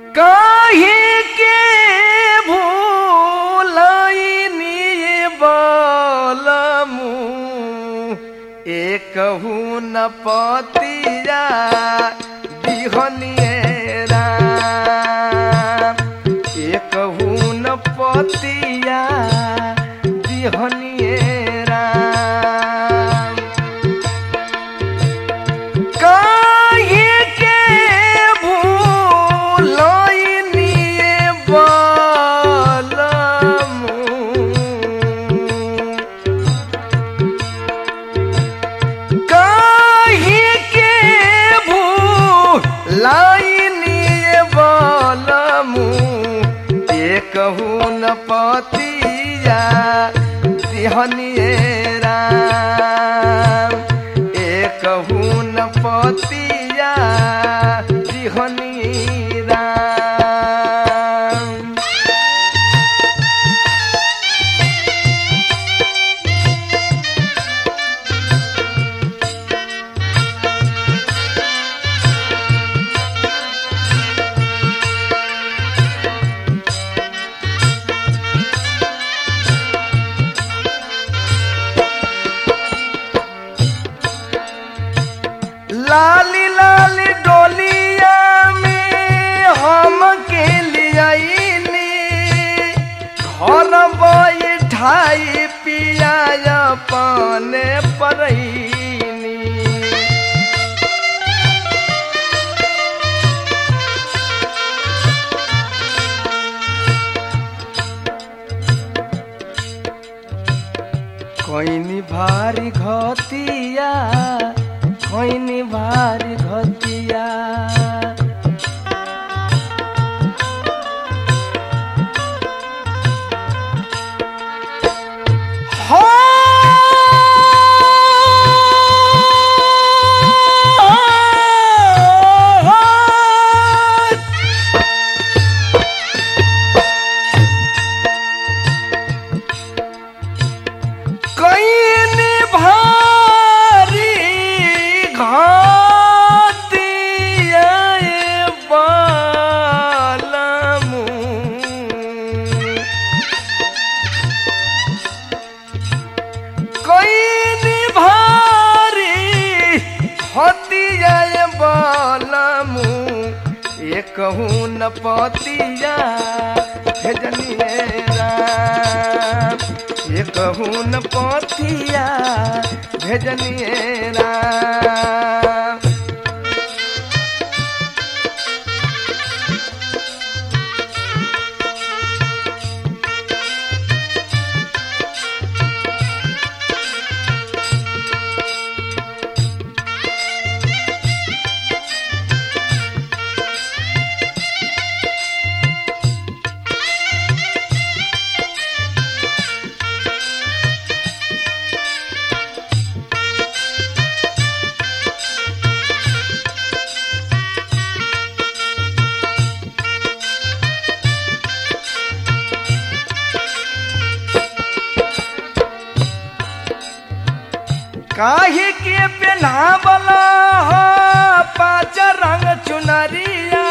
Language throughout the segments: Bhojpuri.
काहे के भूलैनी बलमु एकहु न पतिया दिहनिए राम एकहु न पतिया दिहनिए राम काहे के भूलैनी बलमु काहे के भूलैनी बलमु एकहु न पतिया दिहनिए राम एकहु न पतिया दिहनी राम लाली लाली डोलिया में हम के लियाईनी घर बैठाई पिया पाने परईनी कोइनी भारी घतिया कोइनी भारी घतिया हो कैन भारी घातिया बालमू कैन भारी हतिया बालमू एकहू न पतिया भेजनिए राम एकहू न पतिया भेजनिए राम काहे के पेनावला हो पाँच रंग चुनरिया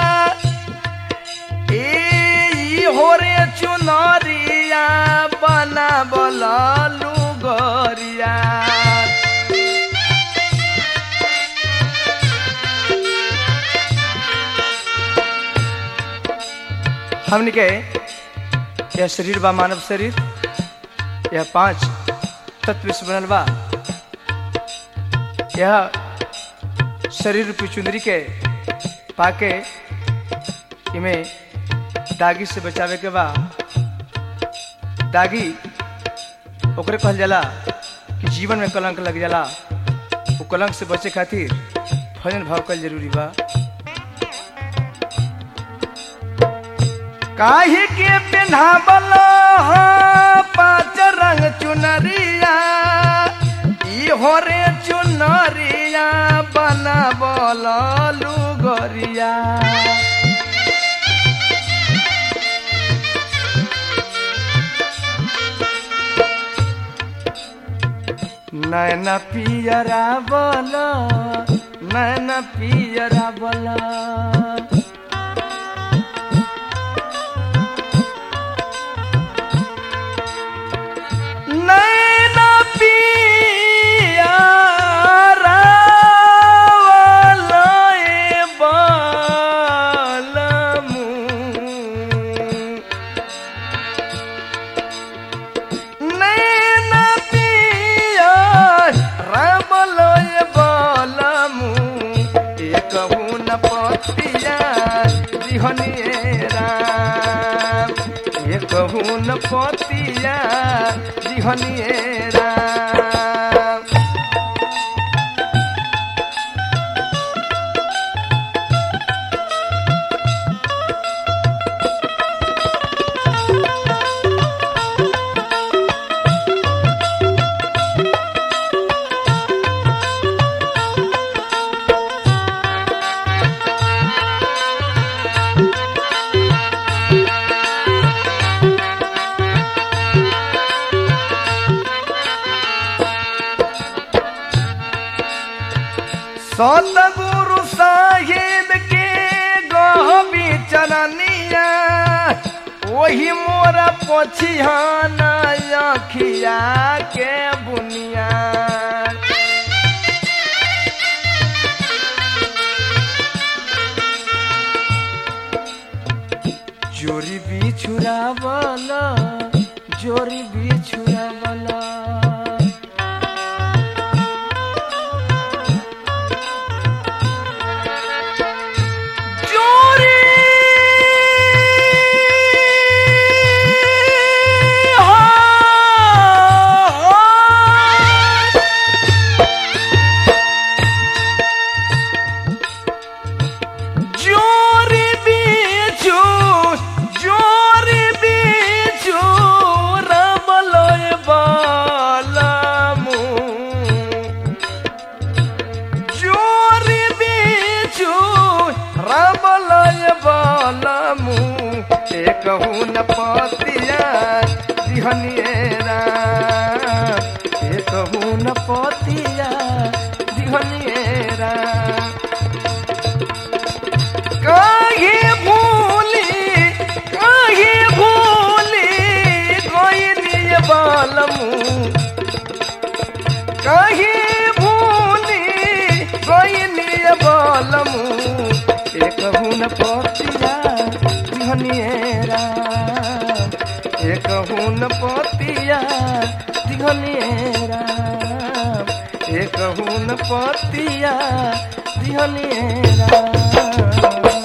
ए हो रे चुनरिया बनावला लुगरिया हमने के यह शरीर बा मानव शरीर यह पांच तत्व से बनल बा यह शरीर रूपी चुंदरी के पाके इमे दागी से बचावे के बा दागी ओकरे कहल जाला कि जीवन में कलंक लग जाला वो कलंक से बचे खातिर भजन भाव कल जरूरी बा काहे के पेन्हावल हो पाँच रंग चुनरिया ई हो रे चुनरिया बनावल लुगरिया नैन पियरा बल नैन पियरा बल पतिया दिहनिए राम एक हुन पतिया दिहनिए राम सतगुरु साहिब के गहबी चरनिया वही मोरा पछिहाना अखिया के बुनिया जोरी बिछुरावला जोरी बिछुरावला जोरी जोरी बिछु जोरी बिछु रमलय बालमु जोरी बिछु रमलय बालमु एक हुन पतिया दिहनिए राम एक हुन पतिया दिहनिए राम काहे भूली काहे भूली गइनी बालमु काहे भूली गइनी बालमु एक हुन पतिया दिहनिए राम एक हुन पतिया दिहनिए राम एक हुन पतिया दिहनिए राम